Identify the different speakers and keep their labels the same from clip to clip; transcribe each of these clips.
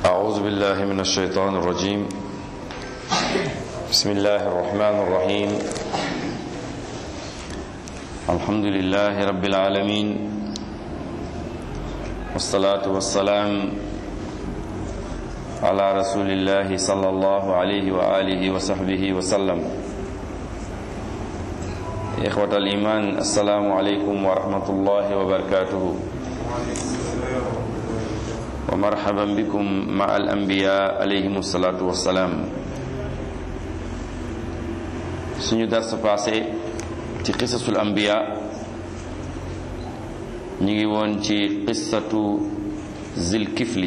Speaker 1: أعوذ بالله من الشيطان الرجيم بسم الله الرحمن الرحيم الحمد لله رب العالمين والصلاة والسلام على رسول الله صلى الله عليه وآله وصحبه وسلم إخوة الإيمان السلام عليكم ورحمة الله وبركاته ومرحبا بكم مع الأنبياء عليهم الصلاة والسلام suñu dars passé ci qisasul anbiya ñu ngi woon ci qissatu zilkifli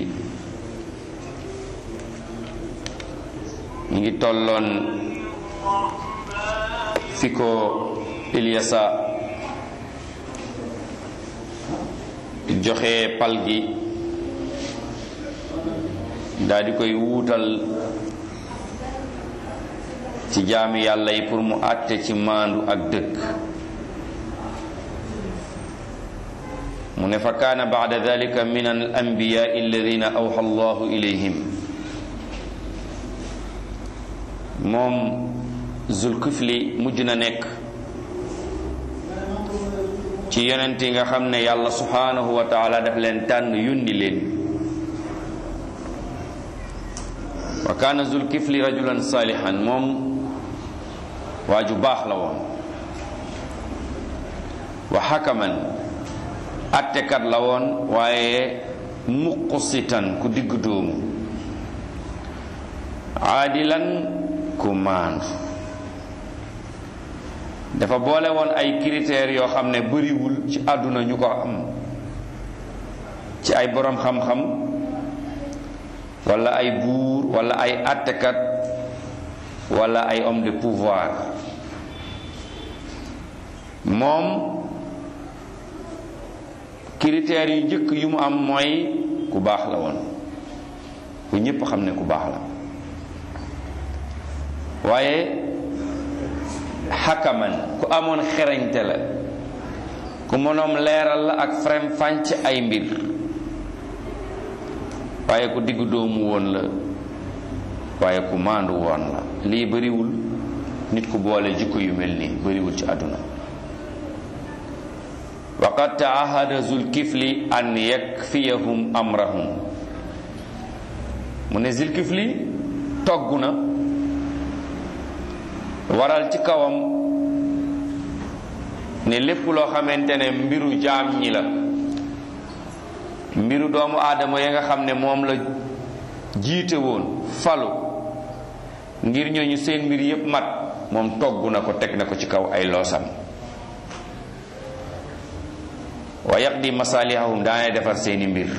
Speaker 1: ñu ngi tolloon fi ko Ilyasa joxe pal gi daal di koy wuutal ci jaami yàlla yi pour mu àtte ci maandu ak dëkk mu ne fa kaana baada dalika min al anbiyaai alladina awxa allahu ilayhim moom zulkifli mujj na nekk ci yonent yi nga xam ne yàlla subhanahu wa taala daf leen tànn yundi leen wa kaana zulkifli rajulan salihan moom waa ju baax la woon wa xakaman attekat la woon waaye muqusitan ku digg dóomu aadilan ku maandu dafa boole woon ay critères yoo xam ne bëriwul ci àdduna ñu ko am ci ay boroom xam-xam wala ay buur wala ay attekat wala ay homme de pouvoir moom critères yu njëkk yu mu am mooy ku baax la woon ku ñépp xam ne ku baax la waaye xakaman ku amoon xereñte la ku mënoom leeral la ak frem fànc ay mbir waaye ku diggu doomu woon la waaye ku maandu woon la lii bariwul nit ku boole jikko yu mel nii bariwul ci àdduna waqad taahada zulkifli an yakfiyahum amrahum mu ne zulkifli togg na waral ci kawam ne lépp loo xamante ne mbiru jaam ñi la mbiru doomu aadama ya nga xam ne moom la jiite woon falu ngir ñooñu seen mbir yépp mat moom togg na ko teg na ko ci kaw ay loosam wa yaqdi masalihahum daane defar seeni mbir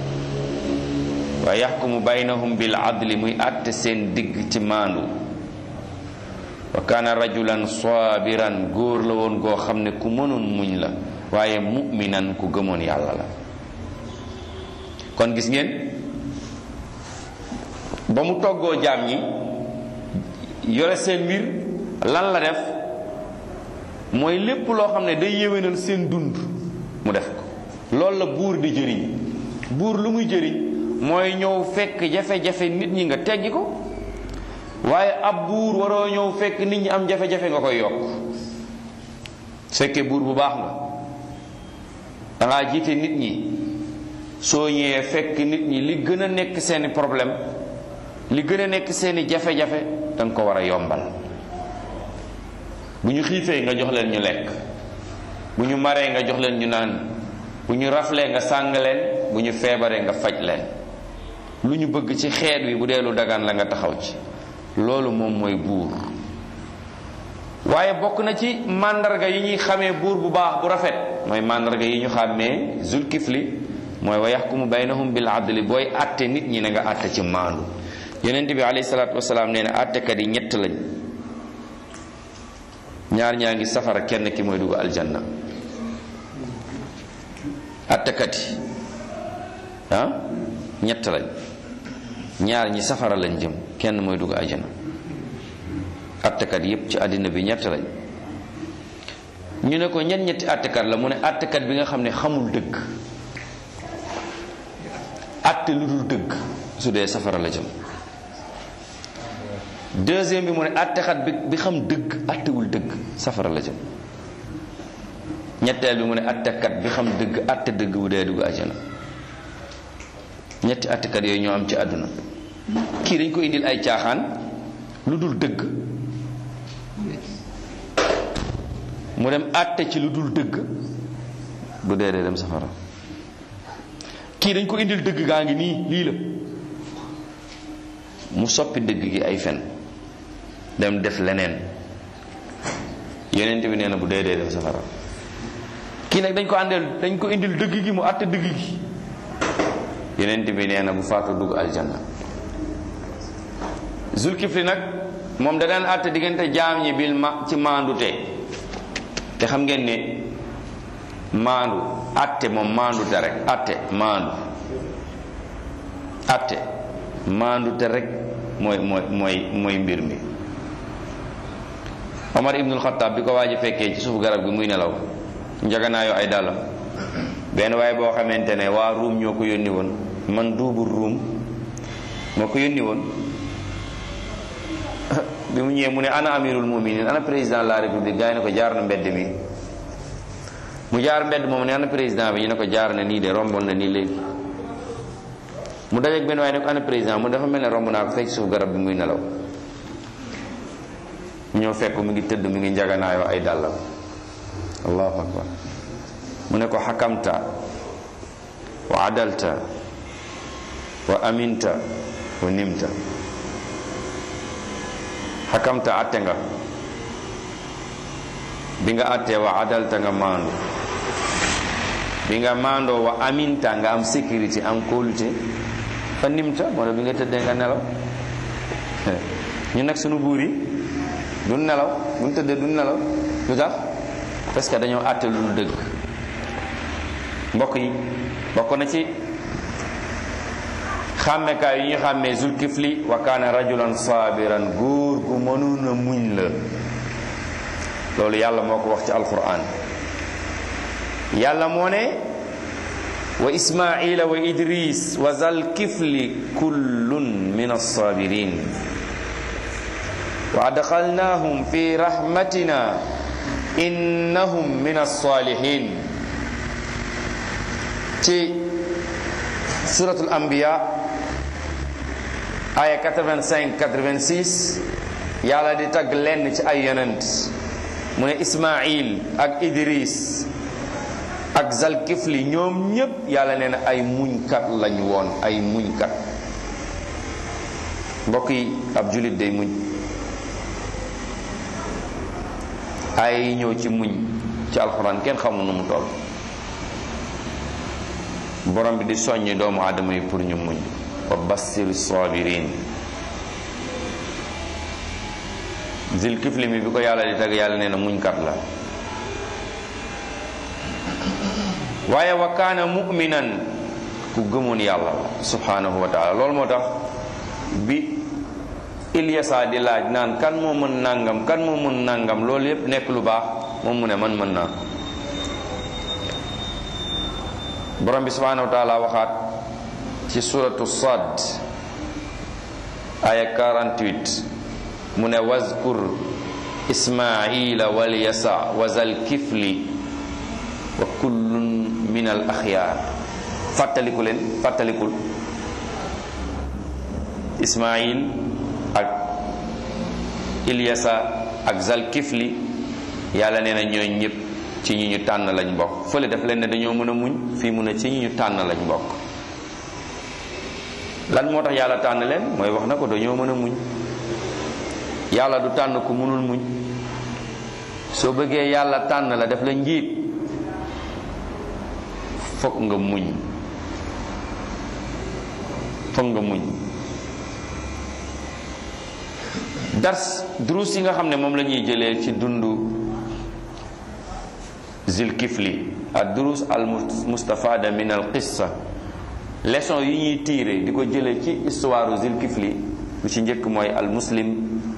Speaker 1: wa yaxkumu baynahum bil adli muy àtte seen digg ci maandu wa kaana rajulan sabiran góor la woon goo xam ne ku mënoon muñ la waaye mu'minan ku gëmoon yàlla la kon gis ngeen ba mu toggoo jaam ñi yore seen mbir lan la def mooy lépp loo xam ne day yéwénal seen dund mu def ko loolu la buur di jëriñ buur lu muy jëriñ mooy ñëw fekk jafe-jafe nit ñi nga teggi ko waaye ab buur waroo ñëw fekk nit ñi am jafe-jafe nga koy yokk fekkee buur bu baax nga dangaa jiite nit ñi soo ñëwee fekk nit ñi li gën a nekk seeni problème li gën a nekk seeni jafe-jafe danga ko war a yombal bu ñu xiifee nga jox leen ñu lekk bu ñu maree nga jox leen ñu naan bu ñu raflee nga sàng leen bu ñu feebaree nga faj leen lu ñu bëgg ci xeet wi bu dee lu dagaan la nga taxaw ci loolu moom mooy buur waaye bokk na ci màndarga yi ñuy xamee buur bu baax bu rafet mooy màndarga yi ñu xàmmee zulkifli mooy wa yaxkumu baynahum bil adli booy àtte nit ñi na nga àtte ci maandu yonent bi alayhi salaatu wasalaam nee na àttekat yi ñett lañ ñaar ñaa ngi safara kenn ki mooy dugg aljanna àttekat yi ah ñett lañ ñaar ñi safara lañ jëm kenn mooy dugg aljanna àttekat yépp ci àddina bi ñett lañ ñu ne ko ñett ñetti àttekat la mu ne àttekat bi nga xam ne xamul dëgg àtte lu dul dëgg su dee safara la jëm deuxième bi mu ne attekat bi bi xam dëgg attewul dëgg safara la jëm ñetteel bi mu ne attekat bi xam dëgg atte dëgg bu dee dugg àjjana ñetti attekat yooyu ñoo am ci àdduna kii dañ ko indil ay caaxaan lu dul dëgg mu dem atte ci lu dul dëgg bu dee dee dem safara kii dañ ko indil dëgg gaa ngi nii lii la mu soppi dëgg gi ay fen dem def leneen yonent bi nee na bu dee dee dem safara kii nag dañ ko àndeel dañ ko indil dëgg gi mu àtte dëgg gi yonent bi nee na bu faatu dugg aljanna zulkifli nag moom da daan àtte diggante jaam ñi bil ma ci maandute te xam ngeen ne maandu àtte moom maandute rek àtte maandu àtte maandute rek mooy mooy mooy mooy mbir mi Omar ibnul Xattaab bi ko waaj a fekkee ci suufu garab gi muy nelaw njaganaayoo ay dàllam benn waaye boo xamante ne waa ruum ñoo ko yónni woon man duubul ruum moo ko yónni woon bi mu ñëwee mu ne ana amirul muminin ana président de la république gaa yi ne ko jaar na mbedd mi mu jaar mbedd moom ne ana président bi ñu ne ko jaar na nii de romboon na nii léegi mu dajeeg benn waaye ne ko ana président mu dafa mel ne romb naa ko fekk suuf garab bi muy nelaw mu ñëw fekk mu ngi tëdd mu ngi njaganaayoo ay dàllam allahu akbar mu ne ko xakamta wa adalta wa aminta wa nimta xakamta atte nga bi nga attee wa adalta nga maandu bi nga maandoo wa aminta nga am sécurité am kóolute fa nimta moo ne bi nga tëddee nga nelaw ñu nag sunu buur yi du nelaw bu ñu tëddee du nelaw lu tax parce que dañoo àtte lu dul dëgg mbokk yi bokk na ci xàmmekaay yi ñu xàmmee zulkifli wa kaana rajulan saabiran góor gu mënoon a muñ la loolu yàlla moo ko wax ci alquran yàlla moo ne wa ismaila wa idris wa zalkifli kullun min alsabirin wa adxalnahum fi rahmatina innahum min alsalihin ci suratul anbiya aya 85 86 yàlla di tagg lenn ci ay yonent mu ne ismail ak idris ak zalkifli ñoom ñépp yàlla nee na ay muñkat lañ woon ay muñkat mbokk yi ab julit day muñ ay ñëw ci muñ ci alxuraan kenn xamul nu mu toll borom bi di soññi doomu aadama yi pour ñu muñ wa bassiri sabirin zil kifli mi bi ko yàlla di tagg yàlla nee na muñkat la waaye wa kaana mu'minan ku gëmoon yàlla la subhanahu wa taala loolu moo tax bi Ilyasa di laaj naan kan moo mën nangam kan moo mën nangam loolu yépp nekk lu baax moom mu ne man mën naa borom bi subhanahu wa taala waxaat ci suratu sad aya 48 mu ne wazkur ismaila wal yasa wa zal kifli wa kullun min al axyaar fàttaliku leen fàttalikul ismail ak ilyasa ak zal kifli yàlla nee na ñooñ ñëpp ci ñi ñu tànn lañ bokk fële daf leen ne dañoo mën a muñ fii mu ne ci ñi ñu tànn lañ bokk lan moo tax yàlla tànn leen mooy wax na ko dañoo mën a muñ yàlla du tànn ku mënul muñ soo bëggee yàlla tànn la def la njiit fokk nga muñ fokk nga muñ dars durus yi nga xam ne moom la ñuy jëlee ci dundu zilkifli ak durus al mustafada min al qissa leçon yi ñuy tiire di ko jëlee ci histoire zilkifli lu ci njëkk mooy al muslim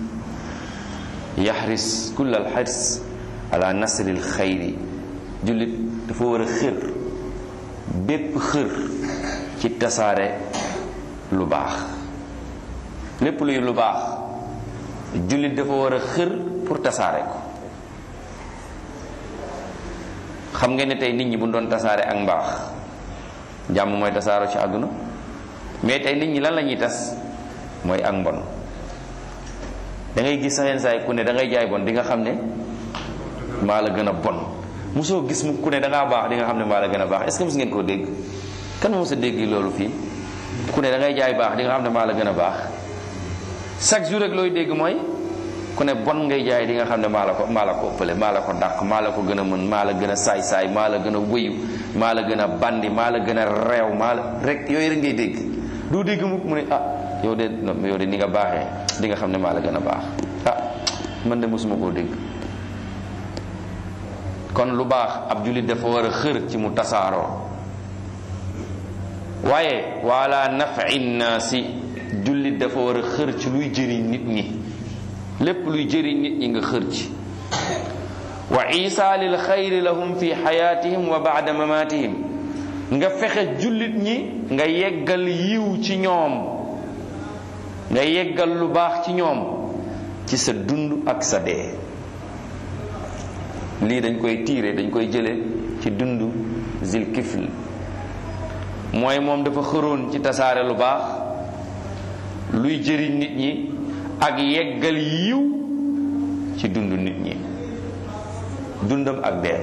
Speaker 1: yaxris kull al xirs ala nasri al xayri jullit dafa war a xër bépp xër ci tasaare lu baax lépp luy lu baax jullit dafa war a xër pour tasaare ko xam nga ne tey nit ñi bu doon tasaare ak mbaax jàmm mooy tasaaro ci àdduna mais tey nit ñi lan la ñuy tas mooy ak mbon da ngay gis sax yenn saa yi ku ne da ngay jaay bon di nga xam ne maa la gën a bon mosoo gis mu ku ne da ngaa baax di nga xam ne maa la gën a baax est-ce que mos ngeen koo dégg kan mos a dégg loolu fii ku ne da ngay jaay baax di nga xam ne maa la gën a baax chaque jour rek looy dégg mooy ku ne bon ngay jaay di nga xam ne maa la ko maa la ko ëppale maa la ko dàq maa la ko gën a mën maa la gën a saay-saay maa la gën a wëyu maa la gën a bandi maa la gën a reew maa la rek yooyu rek ngay dégg doo dégg mu mu ne ah yow de yow de ni nga baaxee di nga xam ne maa la gën a baax ah man de mosuma koo dégg kon lu baax ab jullit dafa war a xër ci mu tasaaroo waaye wala nafi naasi jullit dafa war a xër ci luy jëriñ nit ñi lépp luy jëriñ nit ñi nga xër ci wa isaalil xayri lahum fi xayaatihim wa baada mamaatihim nga fexe jullit ñi nga yeggal yiw ci ñoom nga yeggal lu baax ci ñoom ci sa dund ak sa dee lii dañ koy tiire dañ koy jële ci dund zil kifl mooy moom dafa xëroon ci tasaare lu baax luy jëriñ nit ñi ak yeggal yiw ci dund nit ñi dundam ak dee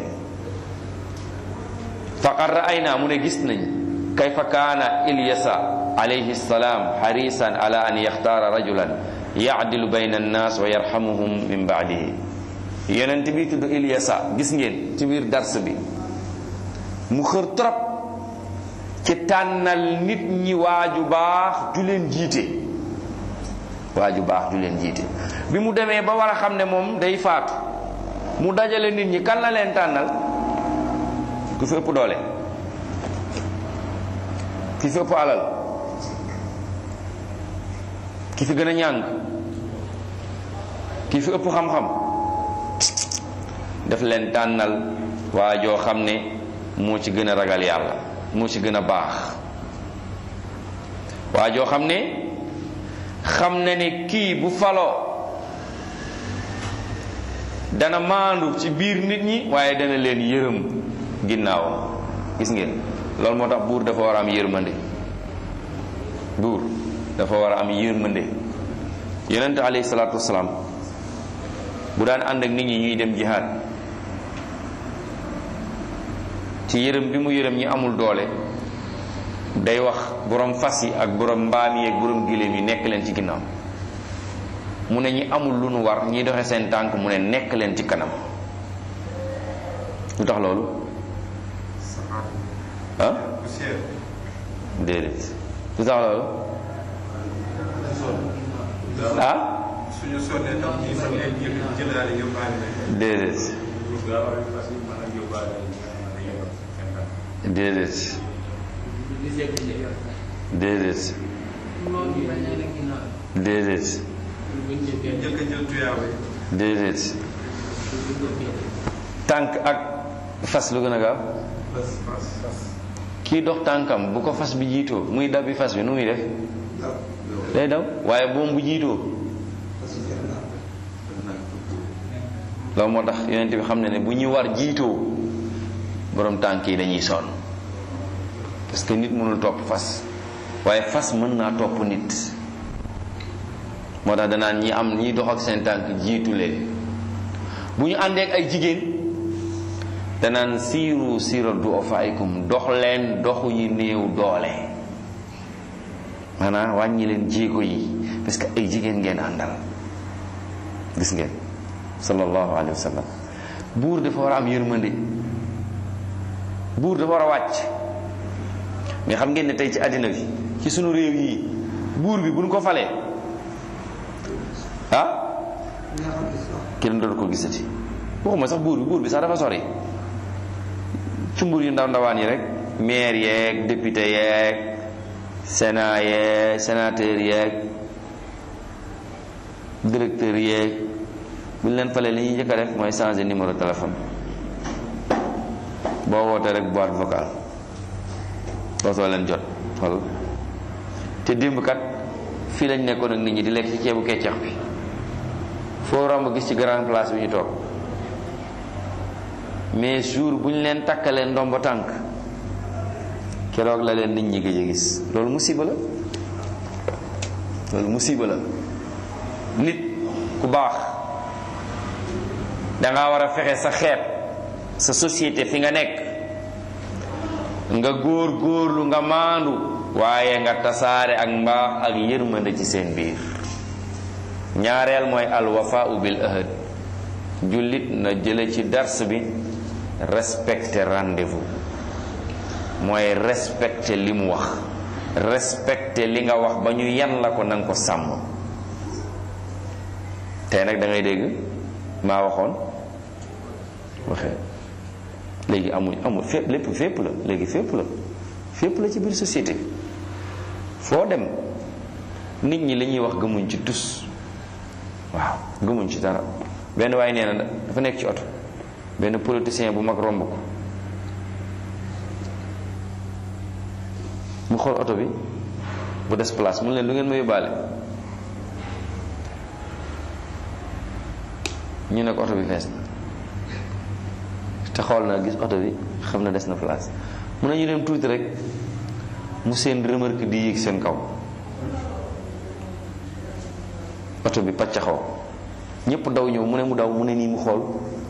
Speaker 1: faqad ra'ayna mu ne gis nañ kayfa kaana ilyasa alayhi salaam harisan ala an yaxtaara rajulan yaadilu bayna annaas wa yarhamuhum min baadihi yonent bi tudd ilyasa gis ngeen ci biir dars bi mu xër trop ci tànnal nit ñi waaju baax ju leen jiite waaju baax ju leen jiite bi mu demee ba war a xam ne moom day faatu mu dajale nit ñi kan la leen tànnal ku fi ëpp doole ki fi ëpp alal ki fi gën a ñàng ki fi ëpp xam-xam daf leen tànnal waa joo xam ne moo ci gën a ragal yàlla moo ci gën a baax waa joo xam ne xam na ne kii bu faloo dana maandu ci biir nit ñi waaye dana leen yërëm ginnaawam gis ngeen loolu moo tax buur dafa war a am yërmande buur dafa war a am yërmande yonent alayhi salaatu wasalaam bu daan ànd ak nit ñi ñuy dem jihaad ci yërëm bi mu yërëm ñi amul doole day wax borom fas yi ak borom mbaam yi ak borom giléem yi nekk leen ci ginnaaw mu ne ñi amul lu nu war ñi doxe seen tànk mu ne nekk leen ci kanam lu tax loolu ah déedéet lu tax loolu ah
Speaker 2: suñu sonnee ndax ñi fa nekk yëpp jëlaale yóbbaale nañ
Speaker 1: déedéet déedéet déedéet déedéet
Speaker 2: njëkk a jël tuyaaba yi
Speaker 1: déedéet tànk ak fas lu gën a gaaw
Speaker 2: fas fas fas
Speaker 1: kii dox tànkam bu ko fas bi jiitoo muy dabbi fas bi nu muy def day daw waaye boom bu jiitoo loolu moo tax yonent bi xam ne ne bu ñuy war jiitoo borom tànk yi dañuy sonn parce que nit mënul topp fas waaye fas mën naa topp nit moo tax danaan ñi am ñi dox ak seen tànk jiitu leen bu ñu àndee ak ay jigéen danaan siiru siira du'afaikum dox leen doxu yi néew doole maanaam wàññi leen jéego yi parce que ay jigéen ngeen àndal gis ngeen sallallahu alayhi wa sallam buur dafa war a am yërmande buur dafa war a wàcc mais xam ngeen ne tey ci àddina bi ci sunu réew yi buur bi buñ ko falee ah kenn doon ko gisati waxuma sax buur bi buur bi sax dafa sori cumbur yu ndaw ndawaan yi rek maire yeeg député yeeg sénat yeeg sénateur yeeg directeur yeeg bu ñu leen falee li ñuy njëkk a def mooy changer numéro téléphone boo wootee rek boîte vocale dootoo leen jot xool te démb kat fii lañ nekkoon ak nit ñi di lekk ci ceebu keccax bi foo romb gis ci grand place bi ñu toog mais jour bu ñu leen takkalee ndombo tànk keroog la leen nit ñi gëj a gis loolu musiba la loolu musiba la nit ku baax danga war a fexe sa xeet sa société fi nga nekk nga góor góorlu nga maandu waaye nga tasaare ak mbaax ak yërmande ci seen biir ñaareel mooy alwafaau bil ahad jullit na jële ci dars bi respecter rendez-vous mooy respecter li mu wax respecter li nga wax ba ñu yan la ko nanga ko sàmm tey nag da ngay dégg maa waxoon waxee léegi amuñ amul fépp lépp fépp la léegi fépp la fépp la ci biir société foo dem nit ñi li ñuy wax gëmuñ ci tus waaw gëmuñ ci dara benn waaye nee na dafa nekk ci oto benn politicien bu mag romb ko mu xool oto bi bu des place mu leen lu ngeen ma yóbbaale ñu ne ko oto bi fees na te xool na gis oto bi xam na des na place mun nañu dem tuuti rek mu seen remarque di yéeg seen kaw oto bi paccaxoo ñëpp daw ñëw mu ne mu daw mu ne nii mu xool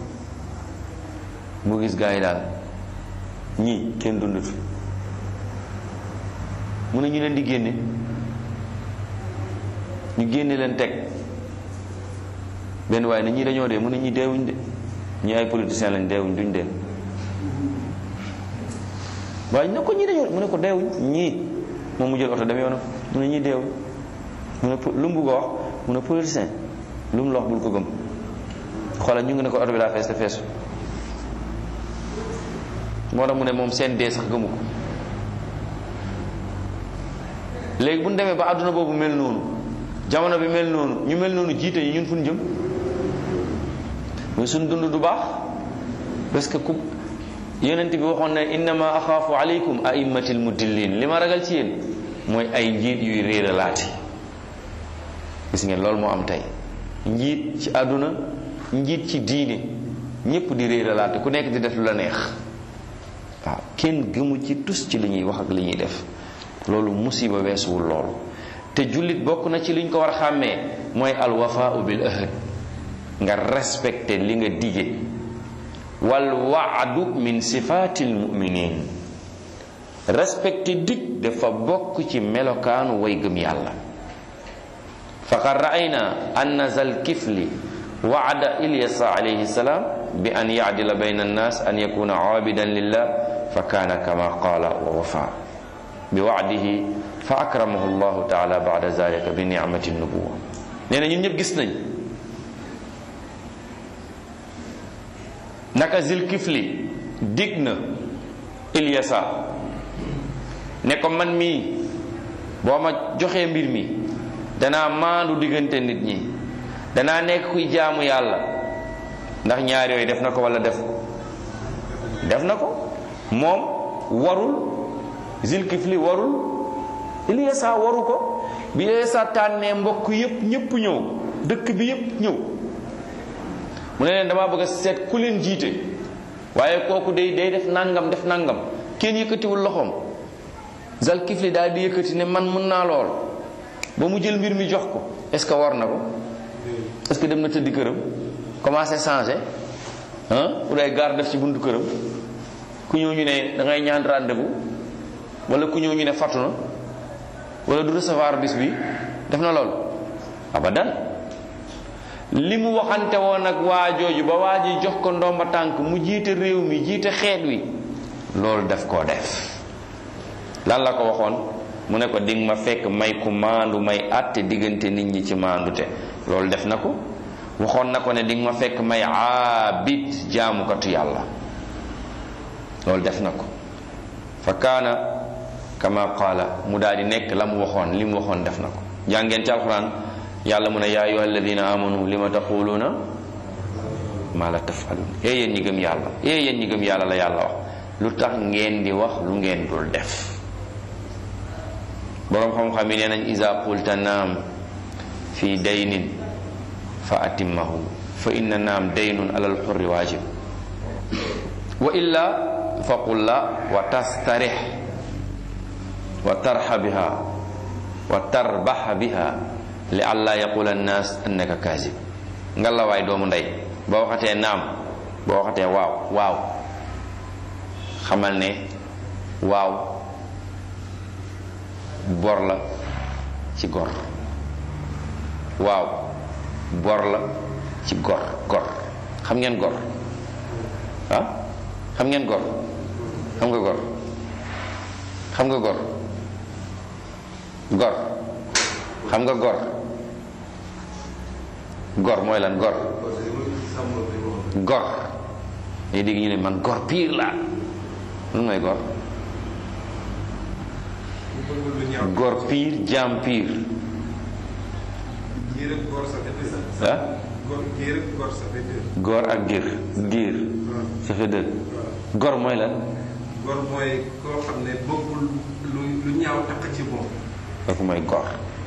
Speaker 1: mu gis gaa yi daal ñii kenn dundatu mu ne ñu leen di génne ñu génne leen teg benn waaye ne ñii dañoo dee mu ne ñii deewuñ de ñii ay politiciens lañ deewuñ duñ dee waaye ñu ne ko ñii dañoo mu ne ko deewuñ ñii moom mu jël oto dem yoonam mu ne ñii deewuñ mu ne lu mu bugg a wax mu ne politicien lu mu la wax bul ko gëm xoolal ñu ngi ne ko oto bi daa fees te feesu moo tax mu ne moom seen dee sax gëmu ko léegi bu ñu demee ba àdduna boobu mel noonu jamono bi mel noonu ñu mel noonu jiite yi ñun fu ñu jëm muy suñ dund du baax parce que ku yonent bi waxoon ne innama axaafu aleykum aimmatil mudillin li ma ragal ci yéen mooy ay njiit yuy réeralaati gis ngeen loolu moo am tey njiit ci àdduna njiit ci diine ñépp di réeralaati ku nekk di def lu la neex waaw kenn gëmu ci tus ci li ñuy wax ak li ñuy def loolu musiba weesuwul loolu te jullit bokk na ci li ñu ko war a xàmmee mooy alwafaau bil ahad nga respecté li nga dige wal waadu min sifaatil muminin respecté dig dafa bokk ci melokaanu way gëm yàlla faqad raayna anna zal kifli waada ilyasa alayhi salaam bi an yacdila bayna annas an yakuna aabidan lillah fa kaana kama qaala wa wafa bi wacdihi fa akramahu llahu taala bada zalika bi nicmati nubuwa nee na ñun ñëpp gis nañ naka zil kifli dig na ilyasa ne ko man mii boo ma joxee mbir mi danaa maandu diggante nit ñi danaa nekk kuy jaamu yàlla ndax ñaar yooyu def na ko wala def def na ko moom warul zilkifli warul Ilyasa waru ko bi Ilyasa tànnee mbokk yépp ñépp ñëw dëkk bi yépp ñëw mu ne leen damaa bëgg a seet ku leen jiite waaye kooku day day def nangam def nangam kenn yëkkatiwul loxoom zalkifli daal di yëkkati ne man mun naa lool ba mu jël mbir mi jox ko est-ce que war na ko est-ce que dem na tëddi këram commencé changé ah pour ay garde def ci buntu këram ku ñëw ñu ne da ngay ñaan rendez-vous wala ku ñëw ñu ne fattu na wala du recevoir bis bi def na loolu abadan li mu waxante woon ak waa jooju ba waa ji jox ko ndomba tànk mu jiite réew mi jiite xeet wi loolu def koo def lan la ko waxoon mu ne ko dig ma fekk may ku maandu may àtte diggante nit ñi ci maandute loolu def na ko waxoon na ko ne dig ma fekk may aabid jaamukatu yàlla loolu def na ko fa kaana kama qaala mu daal di nekk la mu waxoon li mu waxoon def na ko jàngeen ci alquran yàlla mu ne yaa ayuha alladina amanu li ma taquluuna maa la tafalun ee yéen ñi gëm yàlla ee yéen ñi gëm yàlla la yàlla wax lu tax ngeen di wax lu ngeen dul def boroom xam-xam yi nee nañ isa qulta naam fi daynin fa atimmahu fa inna naam daynun alal xurri waajib wa illa fa qul la wa tastarix wa tarxa biha wa tarbaxa biha li alla yaqula annaas annaka kaasib nga la waay doomu ndey boo waxatee naam boo waxatee waaw waaw xamal ne waaw bor la ci gor waaw bor la ci gor gor xam ngeen gor ah xam ngeen gor xam nga gor xam nga gor gor xam nga gor gor mooy lan gor gor day dégg ñu ne man gor pire la lu mooy gor gor pire jaam pire
Speaker 2: Giir ak góor ça fait deux.
Speaker 1: ah
Speaker 2: Góor giir ak góor ça fait deux.
Speaker 1: gor ak giir giir ça fait deux gor mooy lan
Speaker 2: Góor mooy koo xam ne bëggul lu lu ñaaw takk ci moom.
Speaker 1: kooku mooy gor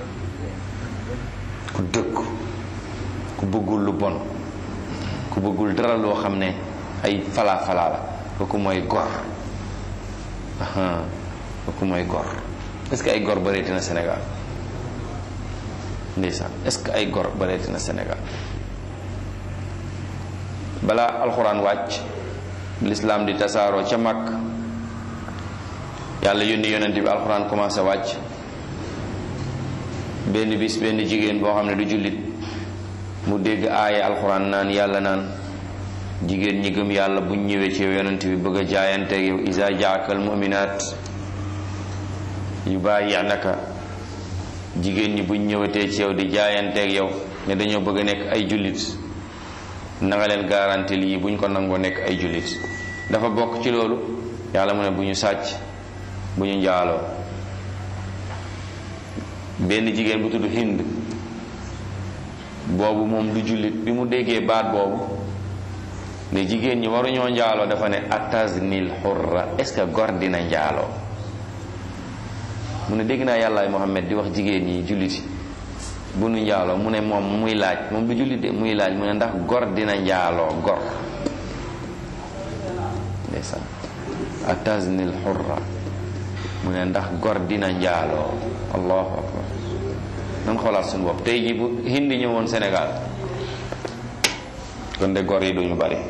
Speaker 1: ku dëgg ku bëggul lu bon ku bëggul dara loo xam ne ay falaa falaa la kooku mooy gor aha kooku mooy gor est-ce que ay gor bëreeti na Sénégal ndeysaan est-ce que ay gor bëreeti na Sénégal balaa alxuraan wàcc lislaam di tasaaroo ca mag yàlla yónni yonent bi alxuraan commencé wàcc benn bis benn jigéen boo xam ne du jullit mu dégg aaya alxuraan naan yàlla naan jigéen ñi gëm yàlla buñ ñëwee ci yow yonent bi bëgg a jaayanteeg yow isa jaakal muminaat yu bàyyi'naka jigéen ñi buñ ñëwatee ci yow di jaayanteeg yow ne dañoo bëgg a nekk ay jullit na nga leen garanti lii buñ ko nangoo nekk ay jullit dafa bokk ci loolu yàlla mu ne bu ñu sàcc bu ñu njaaloo benn jigéen bu tudd Hind boobu moom du jullit bi mu déggee baat boobu ne jigéen ñi waruñoo njaaloo dafa ne ataznil xurra est-ce que gor dina njaaloo mu ne dégg naa yàllaay Muhammad di wax jigéen ñi julliti bu nu njaaloo mu ne moom muy laaj moom du jullit de muy laaj mu ne ndax gor dina njaaloo gor ndeysaan ataznil xurra mu ne ndax gor dina njaaloo allahu akbar nan xoolaat suñu bopp tey ji bu hindi ñëwoon Sénégal kon de gor yi duñu bari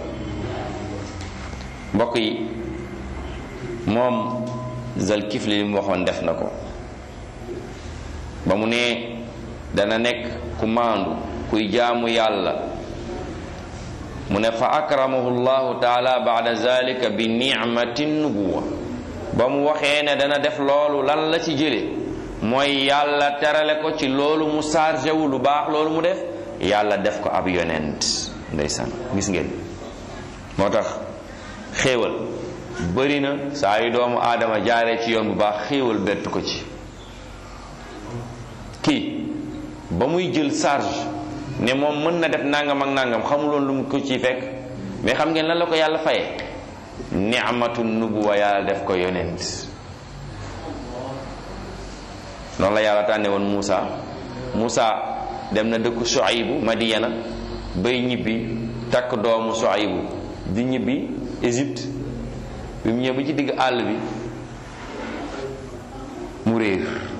Speaker 1: mbokk yi moom Zalkifli li mu waxoon def na ko ba mu ne dana nekk ku maandu kuy jaamu yàlla mu ne fa akramahu llahu taala baada zalika bi nicmati nubuwa ba mu waxee ne dana def loolu lan la ci jële mooy yàlla terale ko ci loolu mu chargé wu lu baax loolu mu def yàlla def ko ab yonent ndeysaan gis ngeen moo tax xéewal bëri na saa yu doomu aadama jaaree ci yoon bu baax xéewal bett ko ci kii ba muy jël charge ne moom mën na def nangam ak nangam xamuloon lu mu ko ciy fekk mais xam ngeen lan la ko yàlla faye ni'matu nubuwa yàlla def ko yonent noonu la yàlla tànne woon Muusa Muusa dem na dëkku Shuaybu Madiyana bay ñibbi takk doomu Shuaybu di ñibbi Égypte bi mu ñëw ba ci digg àll bi mu réer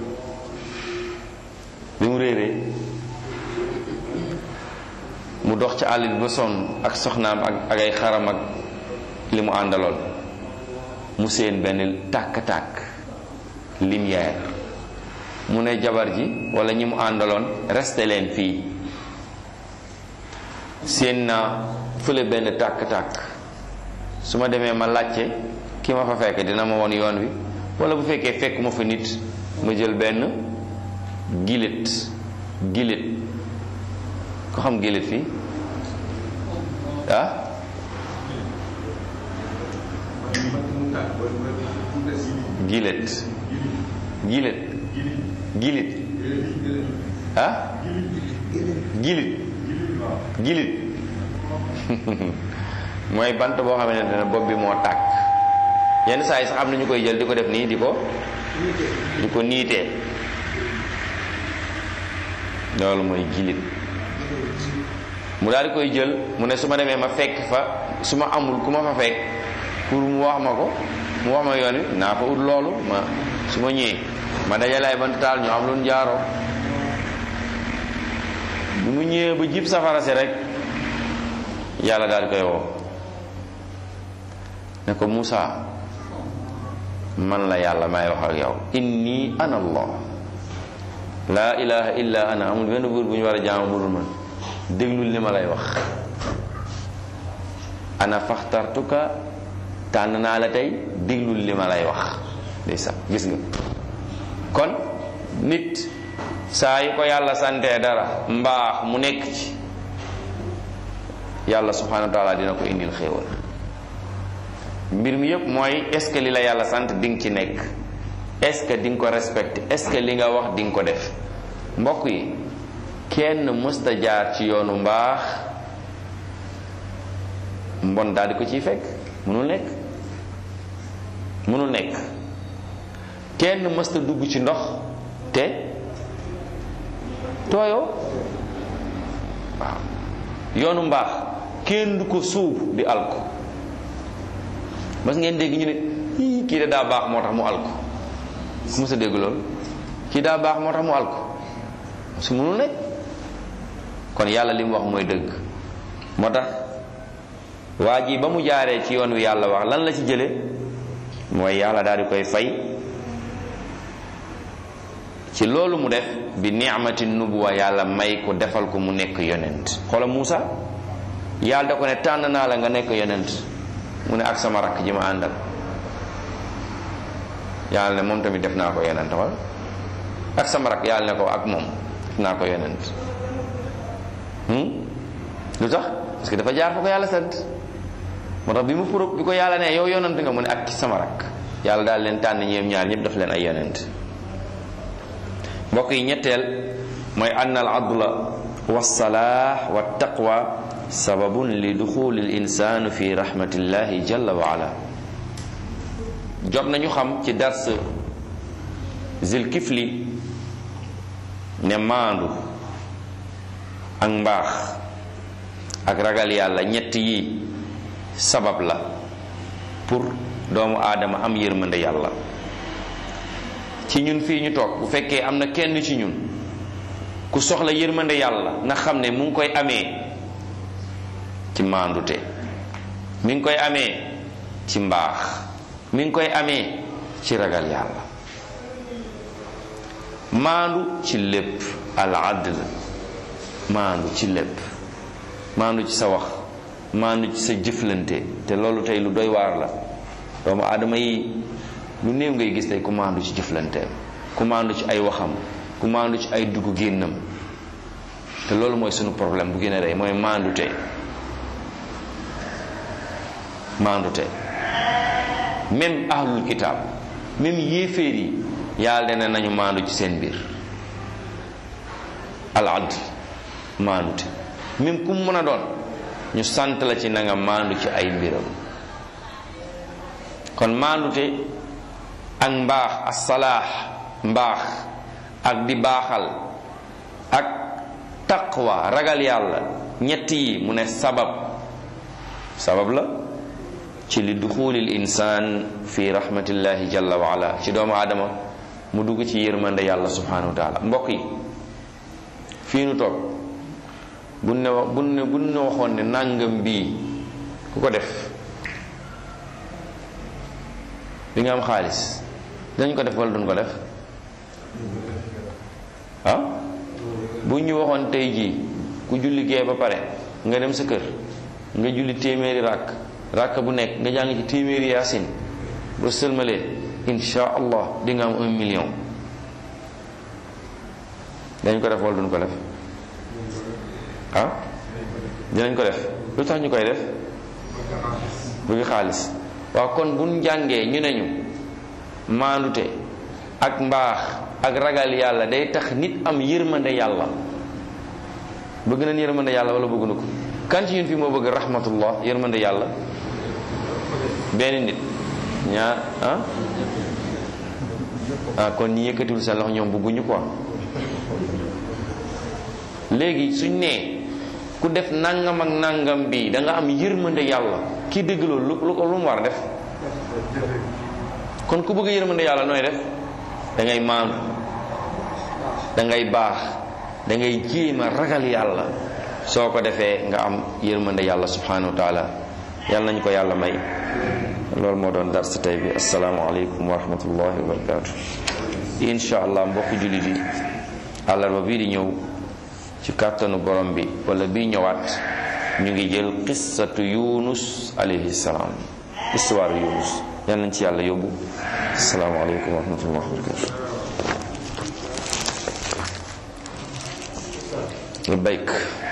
Speaker 1: bi mu réeree mu dox ci àll bi ba sonn ak soxnaam ak ak ay xaram ak li mu àndaloon mu seen benn tàkk-tàkk lumière mu ne jabar ji wala ñi mu àndaloon resté leen fii seen naa fële benn tàkk-tàkk su ma demee ma laajte ki ma fa fekk dina ma won yoon wi wala bu fekkee fekk ma fa nit ma jël benn gilet gilet ko xam gilet fii ah gilet gilet gilit ah gilit gilit mooy bant boo xamante ne bopp bi moo tàkk yenn saa yi sax am na ñu koy jël di ko def nii di ko di ko niitee loolu mooy jilit mu daal di koy jël mu ne su ma demee ma fekk fa su ma amul ku ma fa fekk pour mu wax ma ko mu wax ma yoon wi naa fa ut loolu ma su ma ñëwee ma dajalaay bant taal ñu am lu ñu jaaroo bu mu ñëwee ba jib safara si rek yàlla daal di koy woo ne ko Moussa man la yàlla may wax ak yow inni ana allah laa ilaha illa ana amul benn buur bu ñu war a jaamu budul man déglul li ma lay wax ana faxtartuka tànn naa la tey déglul li ma lay wax day sax gis nga kon nit saa yu ko yàlla santee dara mbaax mu nekk ci yàlla subhanahu wa taala dina ko indil xéewal mbir mi yëpp mooy est ce que li la yàlla sant di nga ci nekk est ce que di nga ko respecté est ce que li nga wax di nga ko def mbokk yi kenn mësta jaar ci yoonu mbaax mbon daal di ko ciy fekk mënul nekk mënul nekk kenn mësta dugg ci ndox te tooyoo waaw yoonu mbaax kenn du ko suub di alko mas ngeen dégg ñu ne ii kii de daa baax moo tax mu alko ku mësa dégg loolu kii daa baax moo tax mu alko su mënul nekk kon yàlla li mu wax mooy dëgg moo tax waa ji ba mu jaaree ci yoon wi yàlla wax lan la ci jële mooy yàlla daal di koy fay ci loolu mu def bi ni'mati nubuwa yàlla may ko defal ko mu nekk yonent xoola Muusa yàlla da ko ne tànn naa la nga nekk yonent mu ne ak sama rakk ji ma àndal yàlla ne moom tamit def naa ko yonent xool ak sama rakk yàlla ne ko ak moom def naa ko yonent lu tax parce que dafa jaar fa ko yàlla sant moo tax bi mu pour bi ko yàlla ne yow yonent nga mu ne ak sama rakk yàlla daal leen tànn ñoom ñaar ñëpp daf leen ay yonent mbokk yi ñetteel mooy ann al adla wa salaax wa taqwa sababun li duxuli l insanu fi rahmatillahi jalla wa ala jot nañu xam ci dars zil kifli ne maandu ak mbaax ak ragal yàlla ñett yi sabab la pour doomu aadama am yërmande yàlla ci ñun fii ñu toog bu fekkee am na kenn ci ñun ku soxla yërmande yàlla na xam ne mu ngi koy amee ci maandute mi ngi koy amee ci mbaax mi ngi koy amee ci ragal yàlla maandu ci lépp al adl maandu ci lépp maandu ci sa wax maandu ci sa jëflante te loolu tey lu doy waar la doomu aadama yi lu néew ngay gis tey ku maandu ci jëflanteem ku maandu ci ay waxam ku maandu ci ay dugg génnam te loolu mooy sunu problème bu gën a rey mooy maandute maandute même ahlul kitaab même yéeféer yi yàlla dana nañu maandu ci seen biir al adl maandute même ku mu mën a doon ñu sant la ci na nga maandu ci ay mbiram kon maandute ak mbaax assalaax mbaax ak di baaxal ak taqwa ragal yàlla ñett yi mu ne sabab sabab la ci li duxulil insaan fi rahmatillahi jalla wa ala ci doomu aadama mu dugg ci yërmande yàlla subhanahu wa taala mbokk yi fii nu toog bu ne wax bu ne bu ne waxoon ne nàngam bii ku ko def di nga am xaalis dañ ko def wala duñ ko def ah bu ñu waxoon tey jii ku julli gee ba pare nga dem sa kër nga julli téeméeri ràkk ràkk bu nekk nga jàng ci téeméeri yaasin ba sëlmalee insha allah di nga am un million dañ ko def wala duñ ko def ah dinañ ko def lu tax ñu koy def bëgg xaalis waaw kon buñ jàngee ñu ne ñu maandute ak mbaax ak ragal yàlla day tax nit am yërmande yàlla bëgg nañ yërmande yàlla wala bëgg na ko kan ci ñun fii moo bëgg rahmatullah yërmande yàlla benn nit ñaar ah ah kon ñi yëkkatiwul seen loxo ñoom bëgguñu quoi léegi suñ nee ku def nangam ak nangam bi da nga am yërmande yàlla kii dégg loolu lu ko lu mu war a def kon ku bëgg yërmande yàlla nooy def da ngay maandu da ngay baax da ngay jéem a ragal yàlla soo ko defee nga am yërmande yàlla subhanahu wa taala yàlla nañu ko yàlla may loolu moo doon dars tey bi asalaamaaleykum wa rahmatullahi wa barakatu incha allah mbokk jullit yi àllarba bii di ñëw ci kàttanu borom bi wala bii ñëwaat ñu ngi jël qissatu yunus alayhi salaam histoire yunus yal nañ ci yàlla yóbbu asalaamaaleykum wa rahmatullahi wa barakatu labbayk